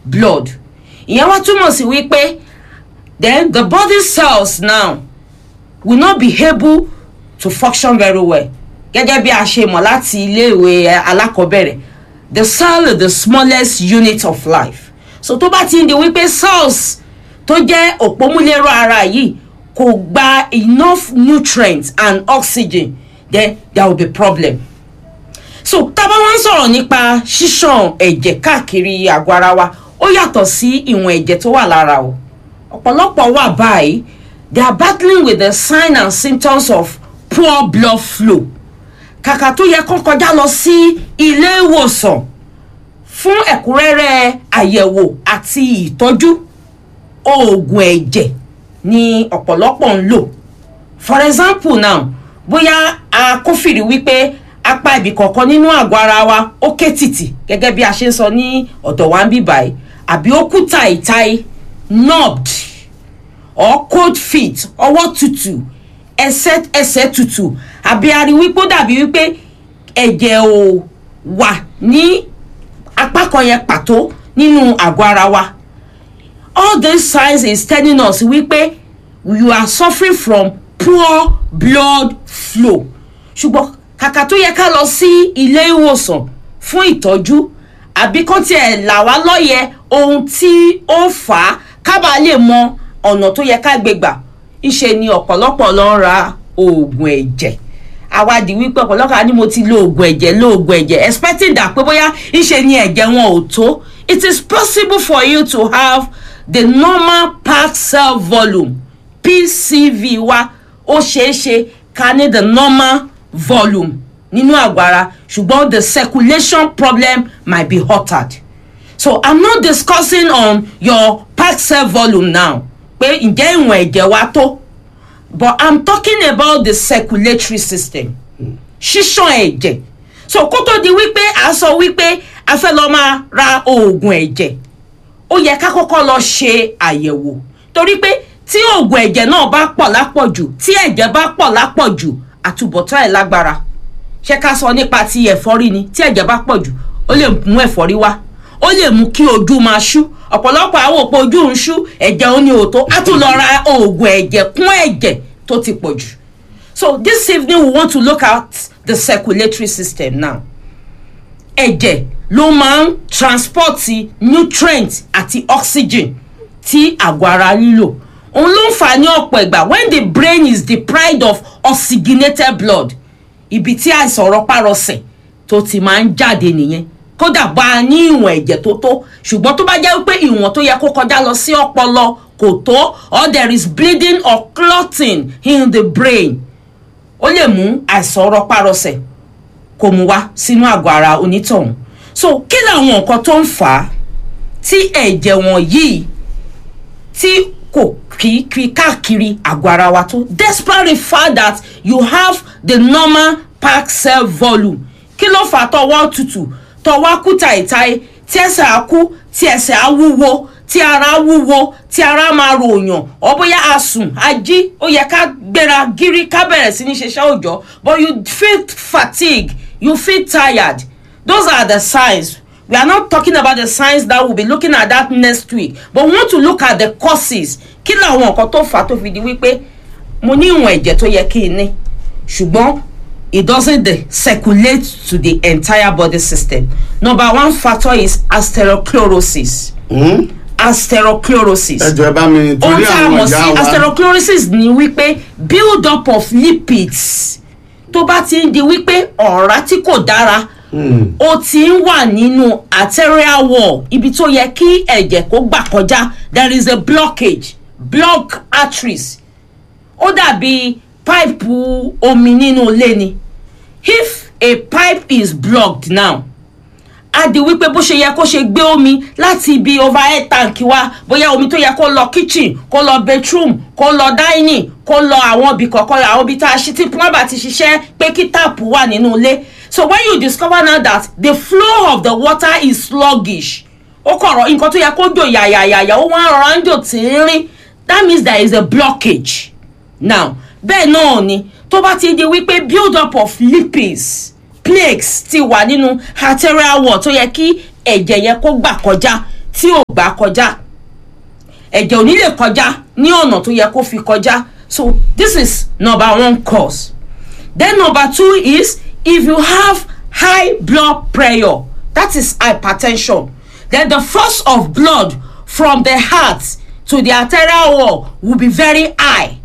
blood ìyẹn wá túmọ̀ sí wípé then the body cells now will not be able to function very well gẹ́gẹ́ bí a ṣe mọ̀ láti iléèwé alákọ̀ọ́bẹ̀rẹ̀ the cell is the smallest unit of life so tó bá ti ń di wípé cells tó jẹ́ òpómúlérò ara yìí kò gba enough nutrients and oxygen then there will be problem so tábà wọn sọ̀rọ̀ nípa ṣíṣàn ẹ̀jẹ̀ káàkiri àgọ́ ara wa ó yàtọ̀ sí ìwọ̀n ẹ̀jẹ̀ tó wà lára o ọ̀pọ̀lọpọ̀ wà báyìí they are battling with the signs and symptoms of poor blood flow kàkà tó yẹ kó kọjá lọ sí ilé ìwòsàn fún ẹ̀kúnrẹ́rẹ́ àyẹ̀wò àti ìtọ́jú oògùn ẹ̀jẹ̀ ni ọ̀pọ̀lọpọ̀ ń lò for example now bóyá a kófìrí wípé apá ibì kọ̀ọ̀kan nínú àgọ́ ara wa ó ké tìtì gẹ́gẹ́ bí a ṣe ń sọ ní ọ̀dọ̀ wa ń bí báyìí àbí ó kú tàìtàì nubbed or cold feet ọwọ́ tutù ẹsẹ̀ ẹsẹ̀ tutù àbí a rí wípé ó dàbí wípé ẹ̀jẹ̀ ò wà ní apá kan yẹn pàtó nínú àgọ́ ara wa all these signs is telling us wípé you are suffering from poor blood flow ṣùgbọ́n kàkà tó yẹ ká lọ sí ilé ìwòsàn fún ìtọ́jú àbí kó tiẹ̀ là wá lọ́yẹ̀ ohun tí ó fà á kábà lè mọ ọ̀nà tó yẹ ká gbé gbà ńṣe ni ọ̀pọ̀lọpọ̀ lọ ń ra oògùn ẹ̀jẹ̀ àwádìí wípé ọ̀pọ̀lọpọ̀ ni mo ti lo oògùn ẹ̀jẹ̀ lo oògùn ẹ̀jẹ̀ expecting dà pé bóyá ńṣe ni ẹ̀jẹ̀ wọn ò tó it is possible for you to have the normal packed cell volume pcv wa ó ṣeé ṣe ká ní the normal volume nínú àgọ́ ara ṣùgbọ́n the circulation problem might be altered so i'm not discussing on your packed cell volume now pé ǹjẹ́ ìwọ̀n ẹ̀jẹ̀ wa tó but i'm talking about the circulatory system ṣíṣàn ẹ̀jẹ̀ so kó tó di wípé a sọ wípé a fẹ́ lọ máa ra oògùn ẹ̀jẹ̀ ó yẹ ká kọ́kọ́ lọ ṣe àyẹ̀wò torí pé tí oògùn ẹ̀jẹ̀ náà bá pọ̀ lápọ̀jù tí ẹ̀jẹ̀ bá pọ̀ lápọ̀jù àtúbọ̀tán ẹ̀ lágbára ṣé ká sọ nípa ti ẹ̀fọ́rí ni tí ẹ̀jẹ̀ bá pọ̀jù ó lè mú ẹ̀fọ́rí wá ó lè mú kí ojú máa ṣú ọ̀pọ̀lọpọ̀ àwọn òpó ojú ń ṣú ẹ̀jẹ̀ ó ní òótọ́ á tún lọ ra oògùn ẹ̀jẹ̀ kún ẹ̀jẹ̀ tó ti pọ̀ jù so this evening we want to look at the circulatory system now ẹ̀jẹ̀ ló máa ń transport nutrient àti oxygen tí àgọ́ ara nílò òun ló ń fà ní ọ̀pọ̀ ìgbà when the brain is deprived of oxygenated blood ibi tí àìsàn rọpárọsẹ̀ tó ti máa ń jáde nìyẹn kódà bá a ní ìwọ̀n ẹ̀jẹ̀ tó tó ṣùgbọ́n tó bá jẹ́ pé ìwọ̀n tó yẹ kó kọjá lọ sí ọpọlọ kò tó or there is bleeding or clotting in the brain ó lè mú àìsàn rọpárọsẹ̀ kó mu wá sínú àgọ́ ara onítọ̀hún so kí làwọn nǹkan tó ń fà á tí ẹ̀jẹ̀ wọ̀nyí tí kò kí kí káàkiri àgọ́ ara wa tó despite the fact that you have the normal packed cell volume kí ló fà á tọwọ́ tutù tọwọ́ kú tàìtàì tí ẹsẹ̀ á kú tí ẹsẹ̀ á wúwo tí ara wúwo tí ara máa ròyàn ọ bóyá a sùn a jí ó yẹ ká gbéra gírí ká bẹ̀rẹ̀ sí ní ṣiṣẹ́ òòjọ́ but you feel fatigue you feel tired those are the signs we are not talking about the signs that we will be looking at that next week but we want to look at the causes kí làwọn nǹkan tó fà á tó fi di wípé mo ní ìwọ̀n ẹ̀jẹ̀ tó yẹ kí n ní ṣùgbọ́n it doesn't dey circulate to the entire body system number one factor is atherosclerosis Hmm? atherosclerosis ẹ jọ ẹ bá mi ohun torí tí a àwọn mọ̀ sí ìyá wa atherosclerosis ni wípé build up of lipids tó bá ti ń di wípé ọ̀rá tí kò dára Hmm. ó ti ń wà nínú arterial wall ibi tó yẹ kí ẹ̀jẹ̀ kó gbà kọjá there is a blockage block arteries ó dàbí páìpù omi nínú ilé ni if a pipe is blocked now á di wípé bó ṣe yẹ kó ṣe gbé omi láti ibi overhead tank wa bóyá omi tó yẹ kó lọ kitchen kó lọ bedroom kó lọ dining kó lọ àwọn ibì kọ̀ọ̀kan àwọn ibi tá a ṣe tí plumber ti ṣiṣẹ́ pé kí táàpù wà nínú ilé so when you discover now that the flow of the water is sluggish ó kọ̀rọ̀ nǹkan tó yẹ kó jò yàyàyàyà ó wá rọra ń jò tínrín that means there is a blockage now bẹ́ẹ̀ náà ni tó bá ti di wípé build up of lipids plaques ti wà nínú arterial wall tó yẹ kí ẹ̀jẹ̀ yẹn kó gbà kọjá tí ò gbà kọjá ẹ̀jẹ̀ ò ní lè kọjá ní ọ̀nà tó yẹ kó fi kọjá so this is number one cause then number two is if you have high blood pressure that is hypertension then the force of blood from the heart to the arterial wall will be very high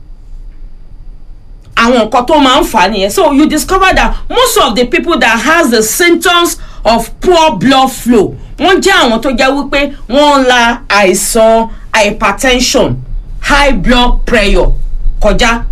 àwọn nǹkan tó máa ń fà á nìyẹn so you discover that most of the people that has the symptoms of poor blood flow wọ́n jẹ́ àwọn tó jẹ́ wípé wọ́n ń la àìsàn hypertension high blood pressure kọjá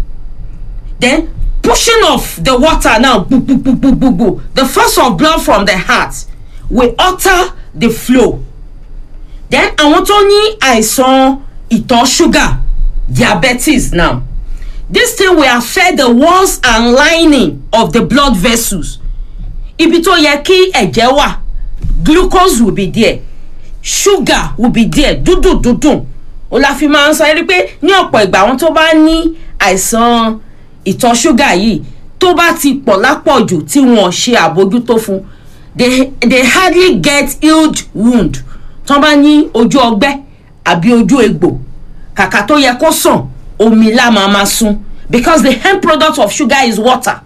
then pushing of the water now gbugbugbugbugbu the force of blood from the heart will alter the flow then àwọn tó ní àìsàn ìtọ̀ ṣúgà diabetes now this thing will affect the walls and lining of the blood vessels ibi tó yẹ kí ẹ̀jẹ̀ wà glucose will be there sugar will be there dúdùn dúdùn o la fi máa ń sọ ẹ rí pé ní ọ̀pọ̀ ìgbà àwọn tó bá ní àìsàn ìtọ̀ ṣúgà yìí tó bá ti pọ̀ lápọ̀jù tí wọ́n ṣe àbójútó fún they they hardly get healed wound tó bá ní ojú ọgbẹ́ àbí ojú egbò kàkà tó yẹ kó sàn omi la máa ma sun because the end product of sugar is water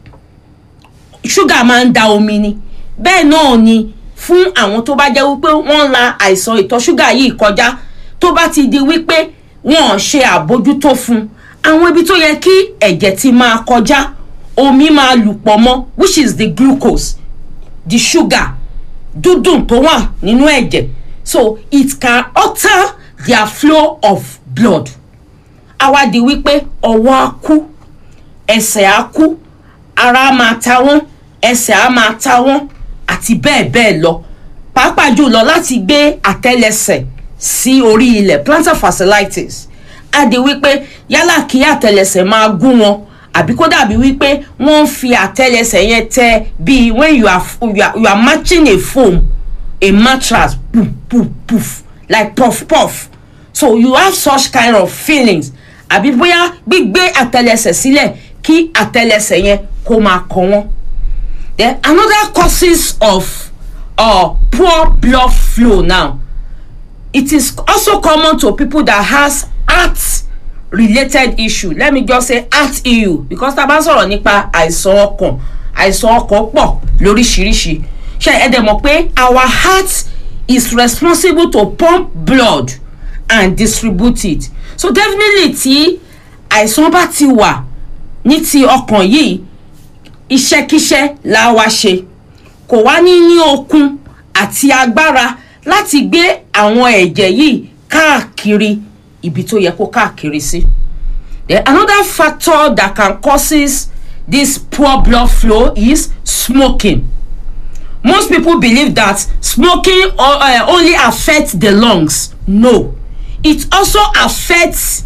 sugar máa ń da omi ni bẹ́ẹ̀ náà ni fún àwọn tó bá jẹ́ wípé wọ́n la àìsàn ìtọ̀ ṣúgà yìí kọjá tó bá ti di wípé wọ́n ṣe àbójútó fún àwọn ibi tó yẹ kí ẹ̀jẹ̀ ti máa kọjá omi máa lù pọ̀ mọ́ which is the glucose the sugar dúdùn tó wà nínú ẹ̀jẹ̀ so it can alter their flow of blood àwa di wípé ọwọ́ á kú ẹsẹ̀ á kú ara á máa ta wọ́n ẹsẹ̀ á máa ta wọ́n àti bẹ́ẹ̀ bẹ́ẹ̀ lọ pàápàá jùlọ láti gbé àtẹlẹsẹ̀ sí orí ilẹ̀ plantar fasciitis á di wípé yálà kí àtẹlẹsẹ̀ máa gún wọn àbí kó dàbí wípé wọ́n ń fi àtẹlẹsẹ̀ yẹn tẹ bíi when you are, you are, you are matching a foam a mattress poof poof poof like puff puff so you have such kind of feelings àbí bóyá gbígbé àtẹlẹsẹ̀ sílẹ̀ kí àtẹlẹsẹ̀ yẹn kó máa kọ wọ́n. then another causes of uh, poor blood flow now it is also common to people that has heart related issue let me just say heart issue because tá a bá ń sọ̀rọ̀ nípa àìsàn ọkàn àìsàn ọkàn pọ̀ lóríṣiríṣi ṣe ẹ dẹ̀ mọ̀ pé our heart is responsible to pump blood and distribute it so definitely tí àìsàn bá ti wà ní ti ọkàn yìí iṣẹ́kíṣẹ́ la wá ṣe kò wá ní ní okun àti agbára láti gbé àwọn ẹ̀jẹ̀ yìí káàkiri ibi tó yẹ kó káàkiri sí. then another factor that can causes this poor blood flow is smoking most people believe that smoking uh, only affects the lungs no it also affects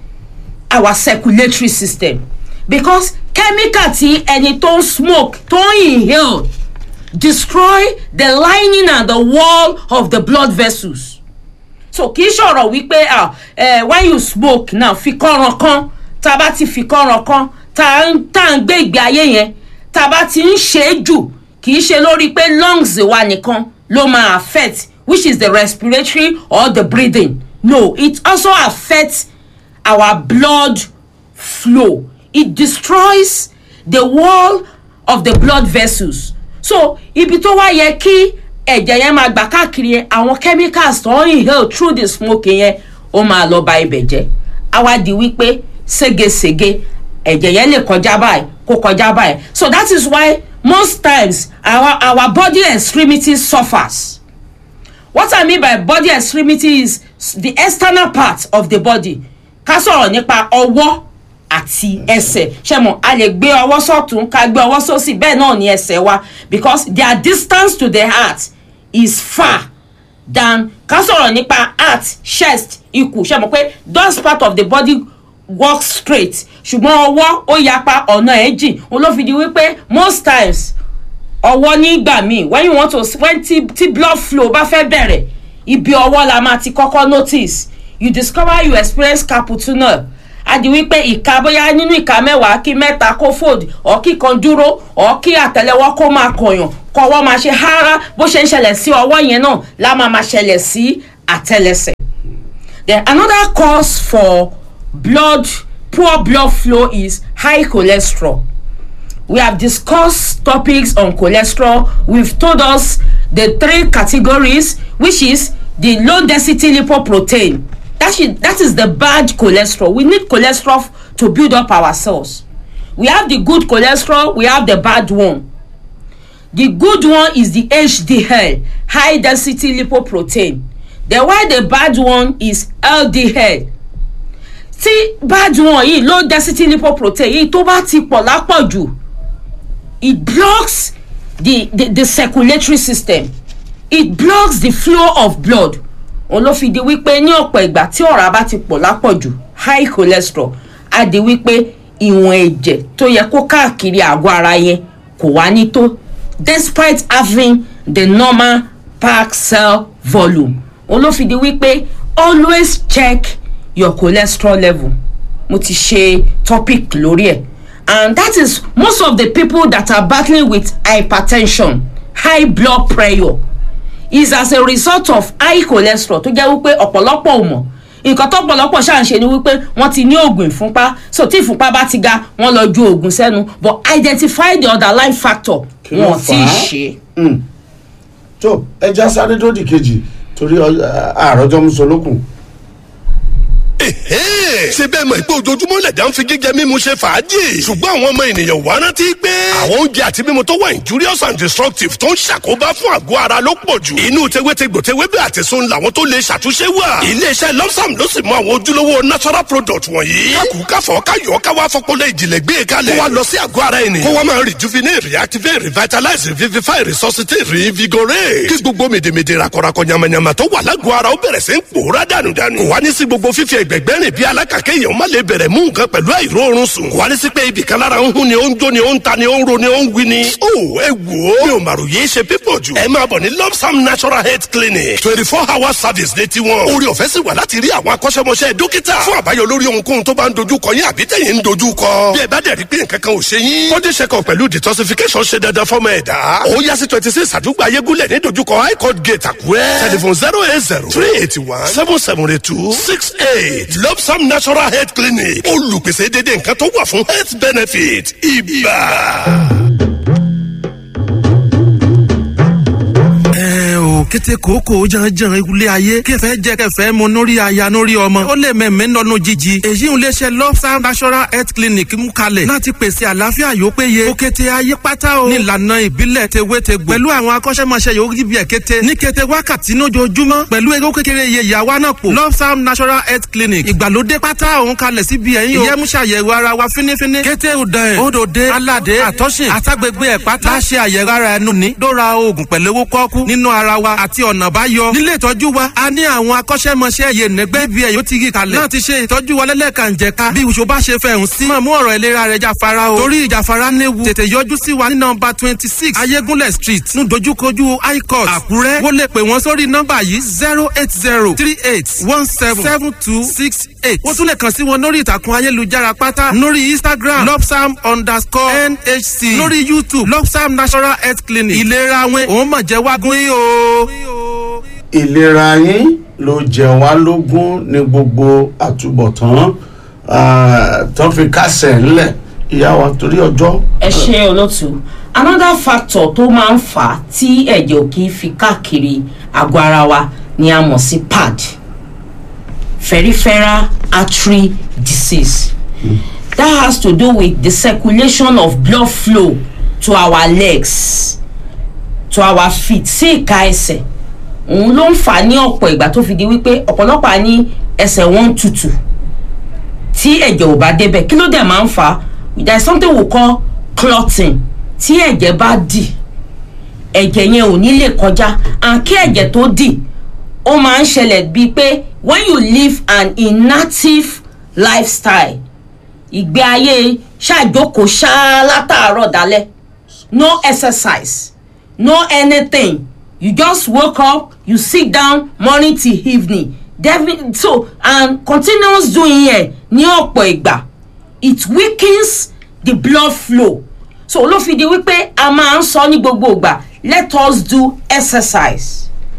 our circulatory system because chemical tí ẹni tó ń smoke tó ń inhale destroy the lining and the wall of the blood vessels so kì í ṣọ̀rọ̀ wípé ah uh, when you smoke now fi kọ́ran kan tá a bá ti fi kọ́ran kan tá a ń gbé ìgbé ayé yẹn tá a bá ti ń ṣe é jù kì í ṣe lórí pé lungs wa nìkan ló máa affect which is the respiratory or the breathing no it also affects our blood flow it destroys the wall of the blood vessels so ibi tó wá yẹ kí ẹ̀jẹ̀ yẹn máa gbà káàkiri àwọn chemicals tó ń inhale through the smoke yẹn ó máa lọ ba ibẹ̀ jẹ́ àwa di wípé ségesège ẹ̀jẹ̀ yẹn lè kọjá báyìí kó kọjá báyìí so that is why most times our our body extremities suffers what i mean by body extremity is the external part of the body ká sọ̀rọ̀ nípa ọwọ́ àti ẹsẹ̀ ṣe mọ̀ a lè gbé ọwọ́ sọ̀tún ká gbé ọwọ́ sósì bẹ́ẹ̀ náà ni ẹsẹ̀ wa because their distance to the heart is far than ká sọ̀rọ̀ nípa heart chest ikùn ṣe mọ̀ pé those part of the body work straight ṣùgbọ́n ọwọ́ ó yapa ọ̀nà ẹ̀ jìn òun ló fi di wípé most times ọwọ́ nígbà míì when you want to when tí tí blood flow bá fẹ́ bẹ̀rẹ̀ ibi ọwọ́ la máa ti kọ́kọ́ notice you discover you experience carpal tunnel adi wípé ìka bóyá nínú ìka mẹ́wàá kí mẹ́ta kó fold ọ̀ kí kan dúró ọ̀ kí àtẹlẹwọ́ kó máa kọ̀yàn kọ́wọ́ máa ṣe hárá bó ṣe ń ṣẹlẹ̀ sí ọwọ́ yẹn náà la máa máa ṣẹlẹ̀ sí àtẹlẹsẹ̀ then another cause for blood poor blood flow is high cholesterol we have discussed topics on cholesterol we've told us the three categories which is the low density lipoprotein that is that is the bad cholesterol we need cholesterol to build up our cells we have the good cholesterol we have the bad one the good one is the hdl high density lipoprotein then while the bad one is ldl tí bad one yìí low density lipoprotein yìí tó bá ti pọ̀ lápọ̀jù it blocks the, the the circulatory system it blocks the flow of blood òun ló fi di wípé ní ọ̀pọ̀ ìgbà tí ọ̀rá bá ti pọ̀ lápọ̀jù high cholesterol á di wípé ìwọ̀n ẹ̀jẹ̀ tó yẹ kó káàkiri àgọ́ ara yẹn kò wá ní tó despite having the normal pack cell volume òun ló fi di wípé always check your cholesterol level mo ti ṣe topic lórí ẹ̀ and that is most of the people that are battling with hypertension high blood pressure is as a result of high cholesterol tó jẹ́ wípé ọ̀pọ̀lọpọ̀ ò mọ̀ nǹkan tó pọ̀lọpọ̀ ṣáà ń ṣe ni wípé wọ́n ti ní oògùn ìfúnpá so tí ìfúnpá bá ti ga wọ́n lọ ju oògùn sẹ́nu but identify the underlying factor Kí ló wọn fà ti á? ṣe. Mm. tó ẹja sáré tó di kejì torí àròjọ musolókun. ṣe bẹ́ẹ̀ mọ̀ pé ojoojúmọ́ lẹ̀dá ń fi jíjẹ mímu ṣe fàájì ṣùgbọ́n àwọn ọmọ ènìyàn wá rántí pé àwọn oúnjẹ àti mímu tó wà injurious and destructive tó ń ṣàkóbá fún àgọ́ ara ló pọ̀ jù inú tewétegbò tewébẹ̀ àti sun làwọn tó lè ṣàtúnṣe wà iléeṣẹ́ lọ́sàm ló sì mú àwọn ojúlówó natural product wọ̀nyí kákù káfọ́ káyọ̀ káwá fọpọlọ ìjìnlẹ̀ gbé e kalẹ̀ kó wa lọ sí àgọ́ ara ènìyàn kó wa máa rejuvenate reactivate revitalize revivify resuscitate reinvigorate kí gbogbo mèdèmèdè rakọrakọ yamayama tó wà lágọ̀ọ́ ara ó bẹ̀rẹ̀ sí ń pòórá dànùdànù kò wá ní sí gbogbo fífi ẹgbẹ̀gbẹ́ rìn bí alákàkẹ́ èèyàn má lè bẹ̀rẹ̀ mú nǹkan pẹ̀lú àìróorun sùn kò wá ní sí pé ibì kan lára ń hún ni ó ń jó ni ó ń ta ni ó ń ro ni ó ń wí ni. ó ẹ wò ó mi ò màrò yéé ṣe pípọ̀ jù ẹ máa bọ̀ ní lopsam natural health clinic twenty four hour service ní tiwọn orí ọ̀fẹ́ sì wà láti rí àwọn akọ́ṣẹ́mọṣẹ́ dókítà fún àbáyọ lórí ohunkóhun tó bá ń dojú kọ yín àbí tẹ̀yìn ń dojú kọ bí ẹ bá dẹ̀ rí pé nǹkan kan ò ṣe yín body check up pẹ̀lú detoxification ṣe dandan fọ́mọ ẹ̀dá ó yá sí twenty six àdúgbò ayégúnlẹ̀ ní dojúkọ high court gate àkúrẹ́ telephone zero eight zero three eighty one seven seven eight two six eight lopsam natural health clinic olùpèsè dédé nǹkan tó wà fún health benefit ibà. ẹ o kété kòókò janjan ilé ayé kẹfẹ jẹ kẹfẹ mu nórí aya nórí ọmọ ó lè mẹmẹ nọnú jíjí èyí ń léṣe lọ́sà national health clinic mú kalẹ̀ láti pèsè àlàáfíà yóò péye ó kété ayé pátá o nílànà ìbílẹ̀ tewétegbò pẹ̀lú àwọn akọ́ṣẹ́mọṣẹ́ yóò rí bí ẹ̀ kété ní kété wákàtí lójoojúmọ́ pẹ̀lú ewé kékeré iye ìyàwó náà pò lọ́sà national health clinic ìgbàlódé pátá òun kalẹ̀ síbi ẹ̀yìn o ìyẹ́múṣàyẹ̀wò ara wa fínífíní kété òdàn ẹ̀ òdòdé aládé àtọ́sìn àtàgbègbè ẹ̀ pátá láṣẹ àyẹ̀wò ara ẹnu ní dóra oògùn pẹ̀lú owó kọ́kú nínú ara wa àti ọ̀nà báyọ. nílé ìtọ́jú wa a ní àwọn akọ́ṣẹ́mọṣẹ́ yè nẹ́gbẹ́ bí ẹ̀ yóò ti rí kalẹ̀. náà ti ṣe ìtọ́jú wa lẹ́lẹ́kànjẹ̀ka bí ìṣó bá ṣe fẹ̀hún sí. máa mú ọ̀rọ̀ ìlera rẹ̀ jáfara o. torí ìjàfara léwu tètè yọjú sí wa ní nọmba twenty six ayégúnlẹ̀ street ní dojúkojú high court àkúrẹ́. wọ́n lè pè wọ́n sórí nọmba yìí zero eight zero three eight one seven seven two six eight. wọ́n tún lè kàn sí wọn lórí ìtàkùn ayélujára pátá lórí instagram lopsam underscore nhc lórí youtube lopsam national health clinic ìlera wọn òun mọ̀ jẹ́ wágún yìí o. ìlera yín ló jẹ wá lógún ní gbogbo àtúbọ̀tán ah, tó fi kásẹ̀ ńlẹ̀ ìyá wa torí ọjọ́. ẹ ṣe olótú another factor tó máa ń fà á tí ẹ̀jẹ̀ ò kì í fi káàkiri àgọ́ ara wa ni a mọ̀ sí pad peripheral artery disease that has to do with the circulation of blood flow to our legs to our feet sí ìka ẹsẹ̀ òun ló ń fà á ní ọ̀pọ̀ ìgbà tó fi di wípé ọ̀pọ̀lọpọ̀ á ní ẹsẹ̀ wọn ń tutù tí ẹ̀jẹ̀ ò bá débẹ̀ kí ló dẹ̀ máa ń fà á there is something we call clotting tí ẹ̀jẹ̀ bá dì ẹ̀jẹ̀ yẹn ò ní lè kọjá and kí ẹ̀jẹ̀ tó dì ó máa ń ṣẹlẹ̀ bíi pé when you live an inactive lifestyle ìgbé ayé ṣàjókòó ṣáá látàárọ̀ dálẹ̀ no exercise no anything you just woke up you sit down morning till evening Defi- so and continuous doing yẹn ní ọ̀pọ̀ ìgbà it weakens the blood flow so ló fi di wípé a máa ń sọ ní gbogbo ìgbà let us do exercise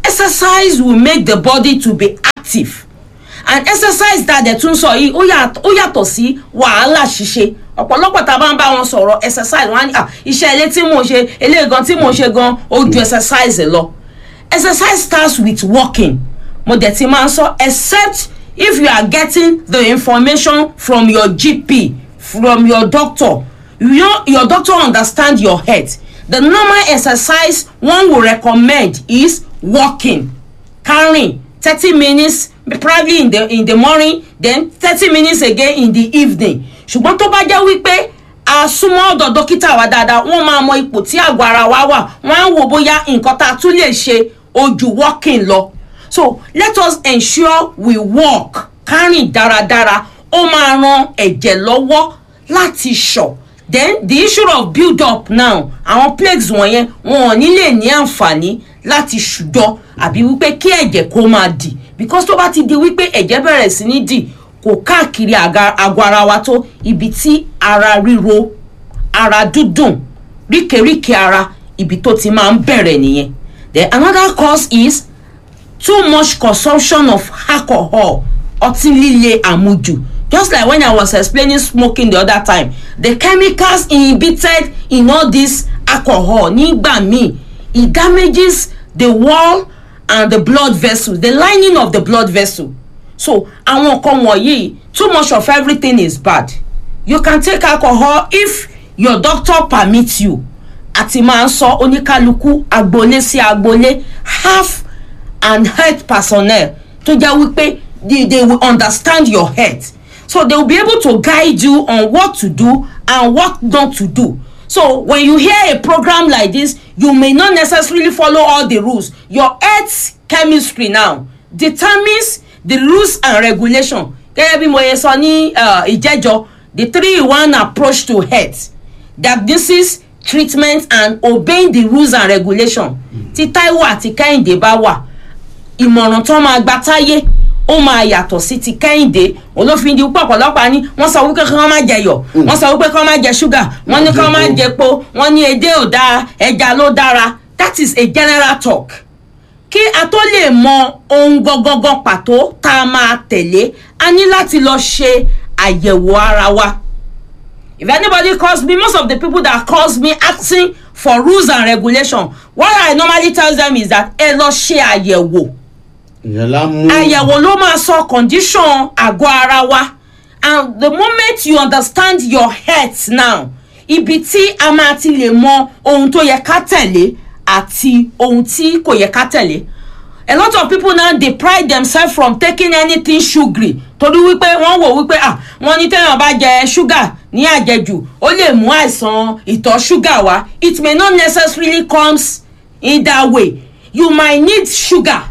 exercise will make the body to be active and exercise tá a dẹ̀ tún sọ yìí ó yàtọ̀ ó yàtọ̀ sí wàhálà ṣíṣe ọ̀pọ̀lọpọ̀ tá a bá ń bá wọn sọ̀rọ̀ exercise wọn á ní "Ah, iṣẹ́ ilé tí mò ń ṣe eléyìí gan tí mò ń ṣe gan ó ju exercise lọ exercise starts with walking mo dẹ̀ ti máa ń sọ except if you are getting the information from your gp from your doctor you know your doctor understand your health the normal exercise one will recommend is walking carrying thirty minutes probably in the in the morning then thirty minutes again in the evening ṣùgbọ́n tó bá jẹ́ wípé a súnmọ́ ọ̀dọ̀ dókítà wa dáadáa wọ́n máa mọ ipò tí àgọ́ ara wa wà wọ́n á wò bóyá nǹkan tá a tún lè ṣe ojú walking lọ so let us ensure we walk kárìn dáradára ó máa ran ẹ̀jẹ̀ lọ́wọ́ láti ṣọ̀ then the issue of build up now àwọn plagues wọ̀nyẹn wọn ò ní lè ní àǹfààní láti ṣùjọ àbí wípé kí ẹ̀jẹ̀ kó máa dì because tó bá ti di wípé ẹ̀jẹ̀ bẹ̀rẹ̀ sí ní dì kò káàkiri àga- àgọ́ ara wa tó ibi tí ara ríro ara dúdùn ríkèríkè ara ibi tó ti máa ń bẹ̀rẹ̀ nìyẹn then another cause is too much consumption of alcohol ọtí líle àmujù just like when i was explaining smoking the other time the chemicals inhibited in all this alcohol nígbà míì it damages the wall and the blood vessel the lining of the blood vessel so àwọn nǹkan wọ̀nyí too much of everything is bad you can take alcohol if your doctor permit you àti máa ń sọ oníkálukú agboolé sí agboolé half and health personnel tó jẹ́ wípé they, they will understand your health so they will be able to guide you on what to do and what not to do so when you hear a program like this you may not necessarily follow all the rules your health chemistry now determines the rules and regulation gẹ́gẹ́ bí mo yẹ sọ ní uh, ìjẹ́jọ́ the three in one approach to health diagnosis treatment and obeying the rules and regulation tí taiwo àti kẹ́hìndé bá wà ìmọ̀ràn tó máa gba táyé ó máa yàtọ̀ sí ti kẹ́hìndé olófin di púpọ̀ ọ̀pọ̀lọpọ̀ ní wọ́n sọ wípé kí wọ́n má jẹ yọ̀ wọ́n sọ wípé kí wọ́n má jẹ ṣúgà wọ́n ní kí wọ́n má jẹ epo wọ́n ní edé ò dáa ẹja ló dára that is a general talk kí a tó lè mọ ohun gangan pàtó tá a máa tẹ̀lé a ní láti lọ ṣe àyẹ̀wò ara wa if anybody calls me most of the people that calls me asking for rules and regulation what i normally tell them is that ẹ lọ ṣe àyẹ̀wò ìyẹn la mú àyẹ̀wò ló máa sọ condition àgọ́ ara wa and the moment you understand your health now ibi tí a máa ti lè mọ ohun tó yẹ ká tẹ̀lé àti ohun tí kò yẹ ká tẹ̀lé a lot of people now dey pride themselves from taking anything sugary torí wípé wọ́n wò wípé ah wọ́n ní téèyàn bá jẹ ṣúgà ní àjẹjù ó lè mú àìsàn ìtọ̀ ṣúgà wá it may not necessarily comes in that way you might need sugar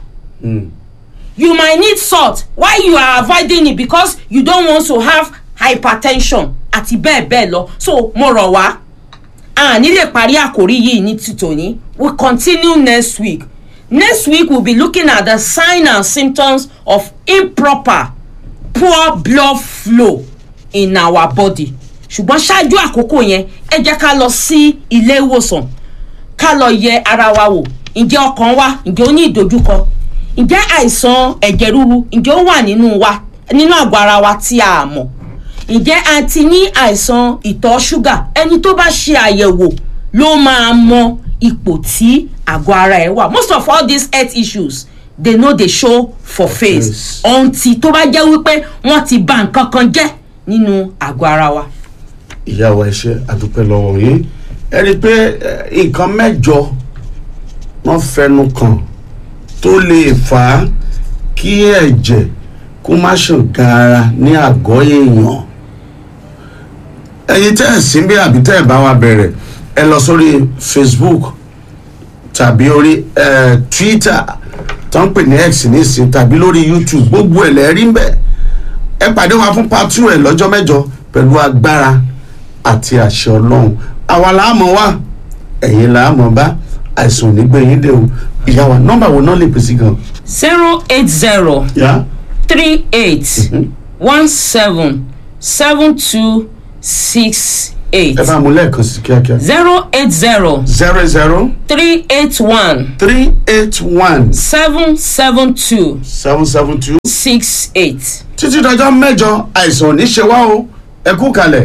you might need salt why you are avoiding it because you don't want to have hypertension àti bẹ́ẹ̀ bẹ́ẹ̀ lọ so mo rọ̀ wá a ní lè parí àkórí yìí ní tìtòní we continue next week next week we will be looking at the signs and symptoms of improper poor blood flow in our body ṣùgbọ́n ṣáájú àkókò yẹn ẹ jẹ́ ká lọ sí ilé ìwòsàn ká lọ yẹ ara wa wò ǹjẹ́ ọkàn wa ǹjẹ́ ó ní ìdojúkọ ǹjẹ́ àìsàn ẹ̀jẹ̀ ríru ǹjẹ́ ó wà nínú wa nínú àgọ́ ara wa tí a mọ̀ ǹjẹ́ a ti ní àìsàn ìtọ̀ ṣúgà ẹni tó bá ṣe àyẹ̀wò ló máa mọ ipò tí àgọ́ ara ẹ̀ wà most of all these health issues they no dey show for face Yes. until tó bá jẹ́ wípé wọ́n ti bà nǹkan kan jẹ́ nínú àgọ́ ara wa. ìyá wa ẹ ṣé àdúpẹ́ lọ́wọ́ yín ẹ rí i pé eh, nǹkan mẹ́jọ wọ́n fẹnu kàn tó lè fà á kí ẹ̀jẹ̀ kó má ṣàn gaara ní àgọ́ èèyàn ẹ̀yin tẹ́ ẹ̀ sí bí àbí tẹ́ ẹ̀ bá wa bẹ̀rẹ̀ ẹ lọ sórí facebook tàbí orí eh, twitter tó ń pè ní x nísìn tàbí lórí youtube gbogbo ẹ̀ lẹ́ẹ̀rí ń bẹ̀ ẹ pàdé wa fún part two ẹ̀ lọ́jọ́ mẹ́jọ pẹ̀lú agbára àti àṣẹ ọlọ́run àwa làámọ̀ wá ẹ̀yin làámọ̀ bá àìsàn ò ní gbẹ̀yìn dé o ìyá wa nọ́mbà wo náà lè pèsè gan. zero eight zero yá three eight one seven seven two six eight ẹ bá mú lẹ́ẹ̀kan sí kíákíá. zero eight zero zero zero three eight one three eight one seven seven two seven seven two. six eight. títí dọjọ́ mẹ́jọ àìsàn ò ní ṣe wá o ẹ kú kalẹ̀.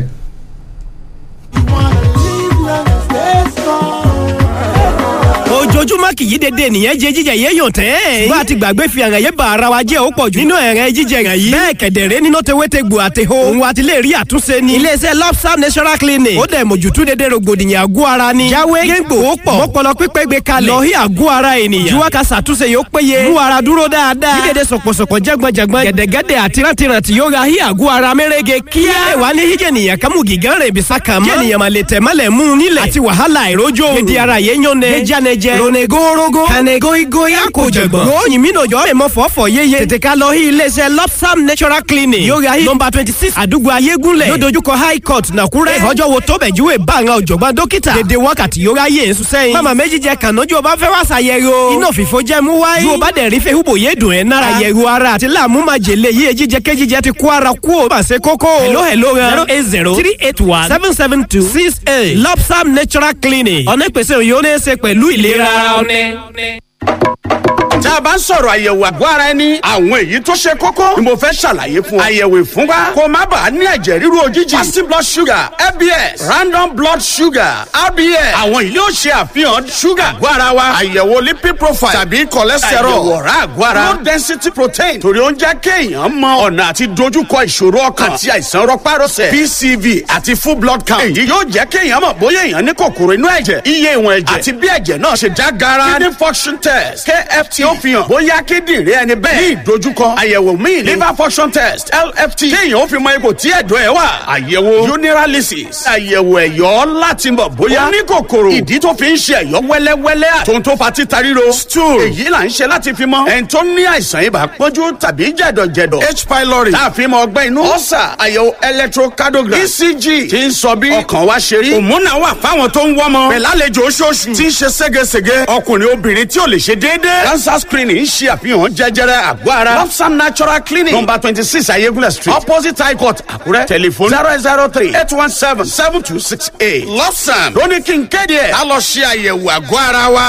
ojoojúmọ́ kì í dédé nìyẹn jẹ jíjẹ yé yàn tẹ́. bá a ti gbàgbé fi àràn yé ba ara wa jẹ́ ó pọ̀ jù. nínú ẹ̀rẹ́ jíjẹ rẹ̀ yìí. bẹ́ẹ̀ kẹ̀dẹ̀rẹ́ nínú tewétegbò àtẹ̀hó. òun wa ti lè rí àtúnṣe ni. iléeṣẹ́ lobster natural clinic. ó dẹ̀ mójútó dédé rògbòdìyàn àgọ́ ara ni. jáwé géńgbò ó pọ̀. mọ́pọ̀lọ́ pípẹ́ gbé kalẹ̀. lọ́hí àgọ́ ara ènìyàn. juwa ka ṣàtúnṣe yóò péye. mú ara dúró dáadáa. dídèdè sọ̀pọ̀sọ̀pọ̀ jẹ́gbọ̀njẹ̀gbọ̀n. gẹ̀dẹ̀gẹ̀dẹ̀ àti rántìrántì yóò ra hí àgọ́ ara mẹ́rẹ́gẹ kíá. ẹ wà ní híjẹ̀ nìyẹn kámú gígán rẹ̀ bisá kan mọ́. jẹ́nìyàn máa lè tẹ̀ mọ́lẹ̀ mú un nílẹ̀. àti wàhálà ìrójó. gidi ara yẹn yán ne. méjànẹjẹ. ronegorogo. kanegoigo ya kò jẹ̀gbọ́n. ròyìn mi nàjọ́ èmọ̀ fọ́fọ́ yéye. tètè ká lọ sí iléeṣẹ́ lopsam natural clinic. yóò ra hí nọmba twenty six àdúgbò ayégúnlẹ̀. yóò dojúkọ high court nàkúrẹ́. ọjọ́ wo tó bẹ̀ júwe bá àwọn ọ̀jọ̀gbọ́n dókítà. dédé wákàtí yóò ráyè èso sẹ́yìn. mama méjì jẹ kànájú ọba fẹ́ wá ṣàyẹ̀rọ. iná òfìfo jẹ́ mú wáyé. ju ọba dẹ̀ rí fẹ́ húbò yé dùn ẹ̀ nára. àyẹ̀rọ ara àti láàmú máa jèlé yíyẹ jíjẹ kéjíjẹ ti kó ara kú ò máa ṣe kókó. hello hello zero eight zero three eight one seven seven two six eight lopsam natural clinic. ọ̀nà ìpèsè òyìn ó ní í ṣe pẹ̀lú ìlera ọ̀nẹ́. tá a bá ń sọ̀rọ̀ àyẹ̀wò àgọ́ ara ẹni àwọn èyí tó ṣe kókó ni mo fẹ́ ṣàlàyé fún ọ. àyẹ̀wò ìfúnpá kó má bàa ní ẹ̀jẹ̀ ríru òjijì fasting blood sugar fbs random blood sugar rbs àwọn yìí yóò ṣe àfihàn sugar àgọ́ ara wa àyẹ̀wò lipid profile tàbí cholesterol àyẹ̀wò ọ̀rá àgọ́ ara low density protein torí ó ń jẹ́ kéèyàn mọ ọ̀nà àti dojúkọ ìṣòro ọkàn àti àìsàn rọpárọsẹ̀ pcv àti full blood count èyí yóò jẹ́ kéèyàn mọ̀ bóyá èèyàn ní kòkòrò inú ẹ̀jẹ̀ iye ìwọ̀n ẹ̀jẹ̀ àti bí ẹ̀jẹ̀ náà ṣe já gara kidney function test kft ó fi hàn bóyá kíndìnrín ẹni bẹ́ẹ̀ ní ìdojúkọ àyẹ̀wò míì liver function test lft kéèyàn ó fi mọ ipò tí ẹ̀dọ̀ ẹ̀ wà àyẹ̀wò urinalysis àyẹ̀wò ẹ̀yọ́ láti mọ̀ bóyá ó ní kòkòrò ìdí tó fi ń ṣe ẹ̀yọ́ wẹ́lẹ́wẹ́lẹ́ àtòun tó fa títa ríro stool èyí là ń ṣe láti fi mọ ẹni tó ní àìsàn ibà pọ́njú tàbí jẹ̀dọ̀jẹ̀dọ̀ h pylori tá a fi mọ ọgbẹ́ inú ọ̀sà àyẹ̀wò electrocardiogram ecg ti ń sọ bí ọkàn wa ṣe rí òmùnà wà fáwọn tó ń wọ́mọ pẹ̀lú àlejò oṣooṣù tí ń ṣe ségesège ọkùnrin obìnrin tí ò lè ṣe déédéé cancer screening ń ṣe àfihàn jẹjẹrẹ àgọ́ ara lopsam natural clinic number twenty six ayégúnlẹ̀ street opposite high court àkúrẹ́ telephone zero zero three eight one seven seven two six eight lopsam lóní kí n kéde ẹ̀ á lọ ṣe àyẹ̀wò àgọ́ ara wa.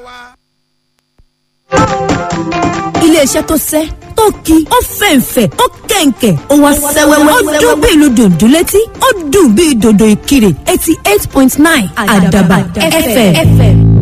iléeṣẹ́ tó sẹ́ tó ki ó fẹ̀ǹfẹ̀ ó kẹ̀ǹkẹ̀ ó wá sẹ́wẹ́wẹ́ ó dún bí ìlú dòdò létí ó dùn bí dòdò ìkirè eighty eight point nine àdàbà fm.